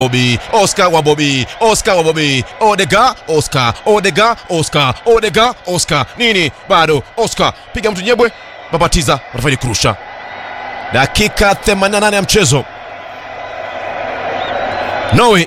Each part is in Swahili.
Bobby, Oscar wa Bobby, Oscar wa Bobby, Odega, Oscar, Odega, Oscar, Odega, Oscar. Nini? Bado Oscar. Piga mtu nyebwe, babatiza, Rafael Krusha. Dakika 88 ya mchezo. Norway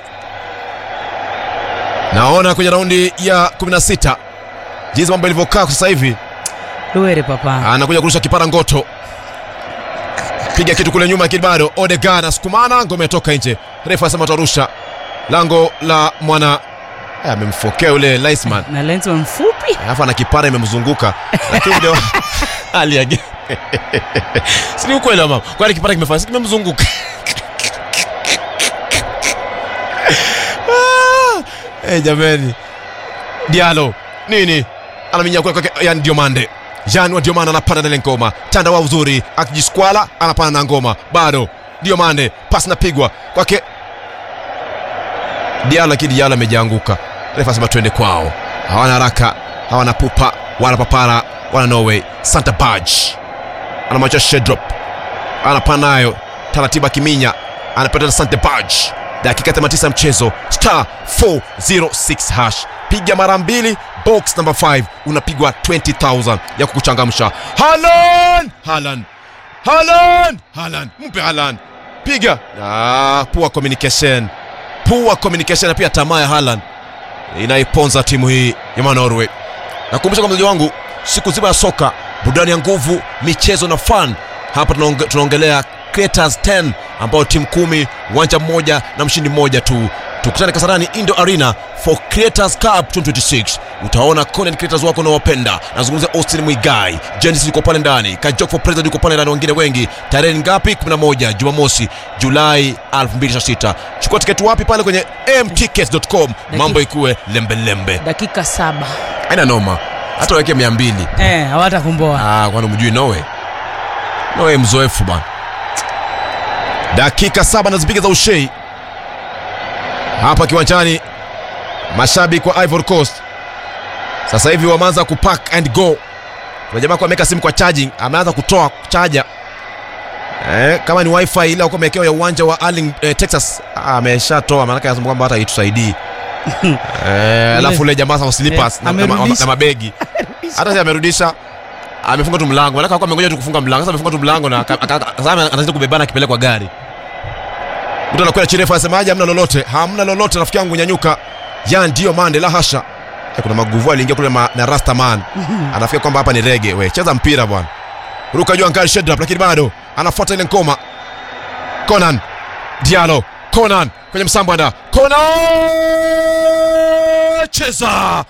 naona kwenye raundi ya 16 jinsi mambo ilivyokaa sasa hivi, Luere papa. anakuja kurusha kipara ngoto, piga kitu kule nyuma, lakini bado Odega anasukumana, ngome atoka nje. Refa asema tarusha lango la mwana Eh, amemfokea yule Linesman, Na Lensman mfupi. alafu ana kipara imemzunguka, lakini ndio hali yake si ni ukweli mama, kwani kipara kimefanya si kimemzunguka Ah, eh, jameni Diallo nini anaminya kule kwake yani Diomande Jean wa Diomande anapanda na ile ngoma tanda wa uzuri akijiskwala anapanda na ngoma bado Diomande pasi napigwa kwake Diallo lakini Diallo amejianguka refa asema twende kwao hawana haraka hawana pupa wana papara wana Norway Santa Baj anamwacha Shedrop anapanda nayo taratibu akiminya anapata Santa Baj dakika 89 mchezo star 406 hash piga mara mbili box number 5 unapigwa 20000 ya kukuchangamsha Haaland Haaland Haaland Haaland mpe Haaland piga ah, poor communication poor communication na pia tamaa ya Haaland inaiponza timu hii ya Norway nakumbusha kwa mchezaji wangu siku zima ya soka burudani ya nguvu michezo na fun hapa tunaonge- tunaongelea Creators 10 ambao timu kumi uwanja mmoja na mshindi mmoja tu tukutane kasarani indo arena for creators cup 2026 utaona content creators wako unaowapenda nazungumzia austin mwigai genesis yuko pale ndani kajok for president yuko pale ndani wengine wengi tarehe ngapi 11 jumamosi julai 2026 chukua tiketi wapi pale kwenye mtickets.com mambo ikuwe lembelembe Dakika saba. aina noma hata weke mia mbili Eh, hawatakumboa. Ah, kwani mjui Norway? Norway mzoefu bwana. Dakika saba nazipiga za ushei hapa kiwanjani, mashabiki wa Ivory Coast sasa hivi wameanza kupack and go. Kuna jamaa kwa ameweka simu kwa charging, ameanza kutoa chaja eh, kama ni wifi ile alikuwa amewekewa ya uwanja wa Arling, eh, Texas ah, ameshatoa, maana anasema kwamba hata haitusaidii eh, alafu ule jamaa sasa slippers Eh, na, na, na, amerudisha. na mabegi hata si amerudisha amefunga tu mlango maana alikuwa amengoja tu kufunga mlango sasa amefunga tu mlango na aka- aka- aka- sasa anazidi kubebana akipelekwa gari mtu anakwenda chini refa asemaje hamna lolote hamna lolote rafiki yangu nyanyuka ya ndio mande la hasha Eh, kuna maguvu aliingia kule ma, na rasta man anafikia kwamba hapa ni rege we cheza mpira bwana ruka juu ankari shedrap lakini bado anafuata ile ngoma conan dialo conan kwenye msambanda conan cheza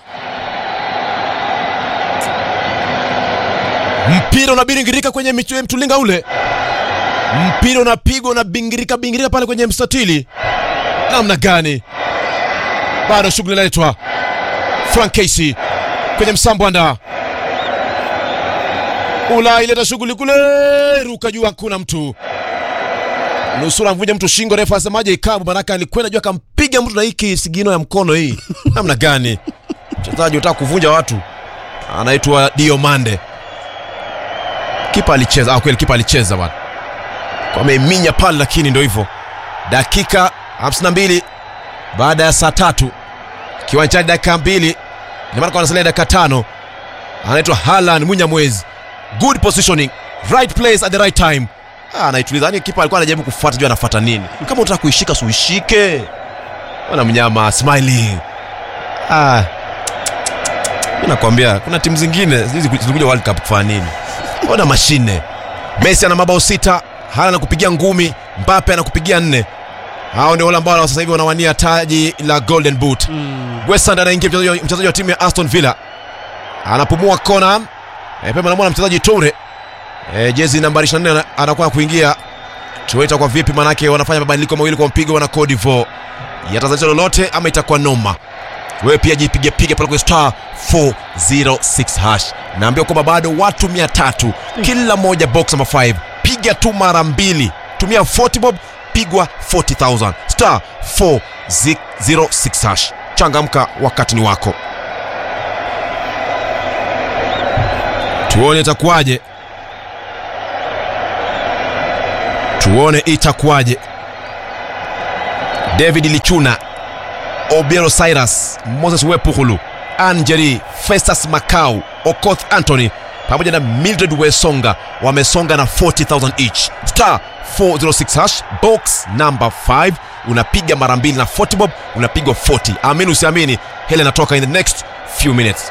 mpira unabingirika kwenye michu- mtulinga ule mpira unapigwa unabingirika bingirika pale kwenye mstatili namna gani bado shughuli inaletwa frank casey kwenye msambwanda ula ileta shughuli kule ruka juu hakuna mtu nusura mvunja mtu shingo refa asemaje ikabu manake alikwenda juu akampiga mtu na hii kisigino ya mkono hii namna gani mchezaji utaka kuvunja watu anaitwa diomande kipa alicheza ah, kweli kipa alicheza bwana kwa ameminya pale lakini ndio hivyo dakika 52 baada ya saa tatu kiwanjani dakika mbili ina maana kwa anasalia dakika tano anaitwa Haaland Munyamwezi good positioning right place at the right time ah, anaituliza yani kipa alikuwa anajaribu kufuata juu anafuata nini kama unataka kuishika si uishike wana mnyama smiling ah mimi nakwambia kuna timu zingine hizi zilikuja World Cup kufanya nini ona mashine Messi ana mabao sita Haaland anakupigia ngumi Mbappe anakupigia nne hao ndio wale ambao sasa hivi wanawania taji la Golden Boot Mm. Wesand anaingia mchezaji wa- mchezaji wa timu ya Aston Villa anapumua kona e, pema namwona mchezaji Toure e, jezi nambari 24 ana- anakuwa kuingia tueta kwa vipi manake wanafanya mabadiliko mawili kwa mpigo wana Cote d'Ivoire yatazalisha lolote ama itakuwa noma wewe pia jipige pige pale kwa star 406 hash naambia kwamba bado watu 300 kila moja box number 5 piga tu mara mbili tumia 40 bob pigwa 40000 star 406 hash changamka wakati ni wako tuone itakuwaje tuone itakuwaje david lichuna obiero cyrus moses wepuhulu angeri festus macau okoth anthony pamoja na mildred wesonga wamesonga na 40000 each star 406 hash box number 5 unapiga mara mbili na 40 bob unapigwa 40 amini usiamini hele inatoka in the next few minutes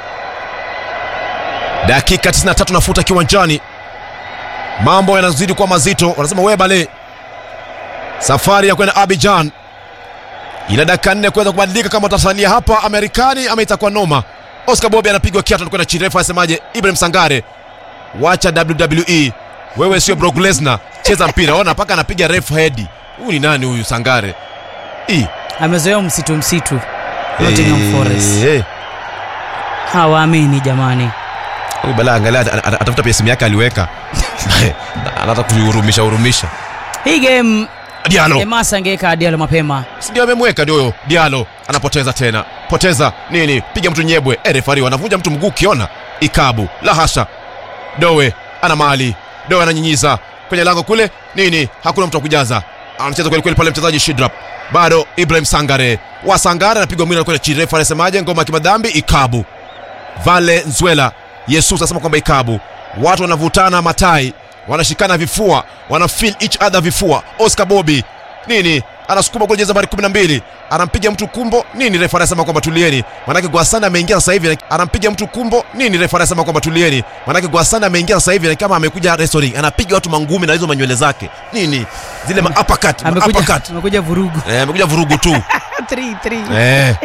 dakika 93 nafuta kiwanjani mambo yanazidi kuwa mazito wanasema webale safari ya kwenda abijan ina dakika nne kuweza kubadilika kama utasalia hapa amerikani ama itakuwa noma oscar bobi anapigwa kiatu anakwenda chini refa asemaje ibrahim sangare wacha wwe wewe sio Brock Lesnar cheza mpira ona mpaka anapiga ref head huyu ni nani huyu sangare Ii. amezoea msitu msitu Nottingham Eh, Forest eh. hawaamini jamani Huyu bala angalia ata- ata- atafuta pia simu yake aliweka anataka kuihurumisha hurumisha hii game Diallo emasa angeweka dialo mapema Si ndio amemweka ndio huyo Diallo anapoteza tena poteza nini piga mtu nyebwe eh, refari wanavunja mtu mguu ukiona ikabu la hasha dowe ana mali dowe ananyinyiza kwenye lango kule nini hakuna mtu wa kujaza anacheza kweli kweli pale mchezaji shidrap bado ibrahim sangare wa sangare anapigwa mwili anakwenda chini refa anasemaje ngoma ya kimadhambi ikabu vale nzwela yesus anasema kwamba ikabu watu wanavutana matai wanashikana vifua wana feel each other vifua oscar bobi nini anasukuma kule jezi nambari 12 anampiga mtu kumbo nini refa anasema kwamba tulieni manake gwasana ameingia sasa hivi anampiga mtu kumbo nini refa anasema kwamba tulieni manake gwasana ameingia sasa hivi ni kama amekuja wrestling anapiga watu mangumi na hizo manywele zake nini zile ma uppercut, ma amekuja, uppercut. amekuja vurugu Eh, amekuja vurugu tu Three, three. Eh.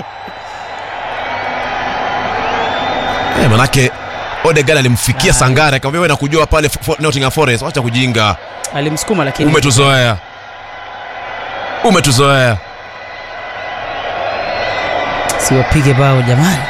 Eh, manake Odegaard alimfikia Ah. Sangare akamwambia wewe nakujua pale Fo- Nottingham Forest, acha kujinga. alimsukuma lakini Umetuzoea. Umetuzoea. siwapige bao jamani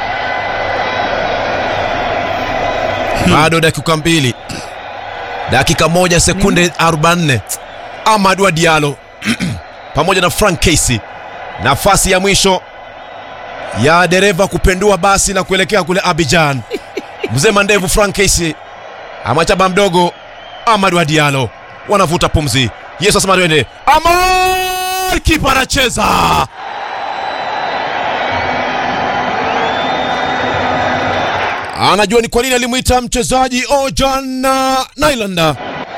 Bado dakika mbili. Dakika moja sekunde 44. Amadou Diallo pamoja na Frank Casey. Nafasi ya mwisho ya dereva kupendua basi na kuelekea kule Abidjan. Mzee mandevu Frank Casey amachaba mdogo Amadou Diallo wanavuta pumzi. Yesu asema twende. Amar kipa anacheza. Anajua ni kwa nini alimwita mchezaji Ojan Nailanda.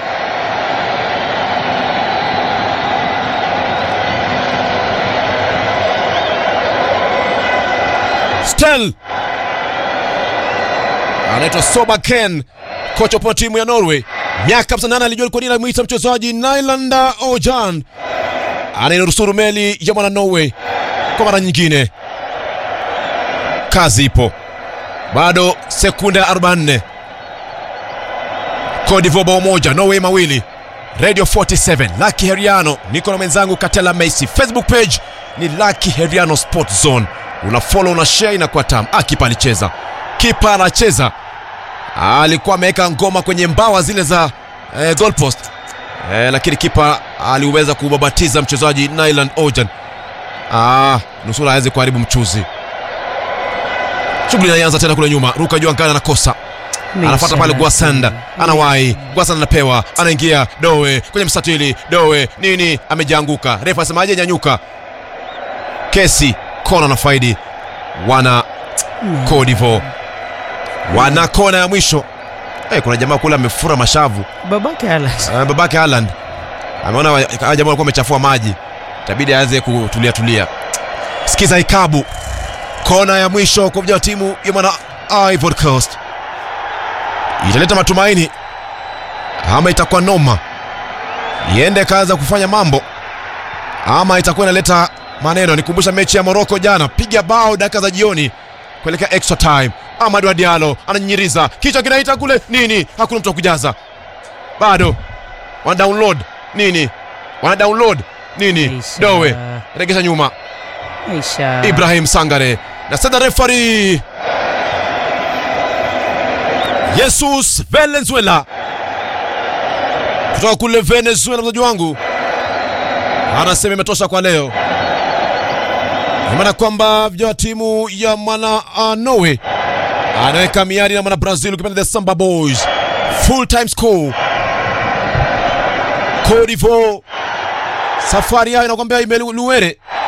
Stel anaitwa Soba Ken, kocha wa timu ya Norway. Miaka 58 alijua ni kwa nini alimwita mchezaji Nailanda Ojan anayenusuru meli ya mwana Norway kwa mara nyingine. Kazi ipo bado sekunde 44 Cote d'Ivoire bao moja Norway mawili Radio 47 Lucky Heriano niko na mwenzangu Katela Messi Facebook page ni Lucky Heriano Sport Zone una follow una share inakuwa tamu ah kipa alicheza kipa anacheza alikuwa ameweka ngoma kwenye mbawa zile za eh, goalpost eh, lakini kipa aliweza kubabatiza mchezaji Nyland Ojan ah, nusura aweze kuharibu mchuzi shughuli inaanza tena kule nyuma ruka juu angana anakosa anafuata pale Gwasanda, anawahi Gwasanda anapewa, anaingia Doe kwenye mstatili, Doe nini, amejianguka. Refa asemaje? Nyanyuka. Kesi kona na faidi wana Cote d'Ivoire, wana kona ya mwisho. Eh, kuna jamaa kule amefura mashavu babake Haaland. uh, babake Haaland ameona wa- hawa jamaa walikuwa wamechafua maji, itabidi aanze kutulia tulia. Sikiza ikabu, kona ya mwisho kwa vijana wa timu ya mwana Ivory Coast italeta matumaini ama itakuwa noma, iende kaza kufanya mambo ama itakuwa inaleta maneno. Nikumbusha mechi ya Morocco jana, piga bao dakika za jioni kuelekea extra time. Amadou Diallo ananyinyiza, kichwa kinaita kule nini, hakuna mtu wa kujaza bado wana download nini, wana download nini, Aisha. Dowe regesha nyuma, Aisha. Ibrahim Sangare na sasa refari Jesus Valenzuela kutoka kule Venezuela, mzaji wangu anasema imetosha kwa leo, Kwa maana kwamba vijana wa timu ya mwana uh, Norway anaweka miadi na mwana Brazil ukipenda the Samba Boys, full time score Cote d'Ivoire safari yao inakwambia imeluwere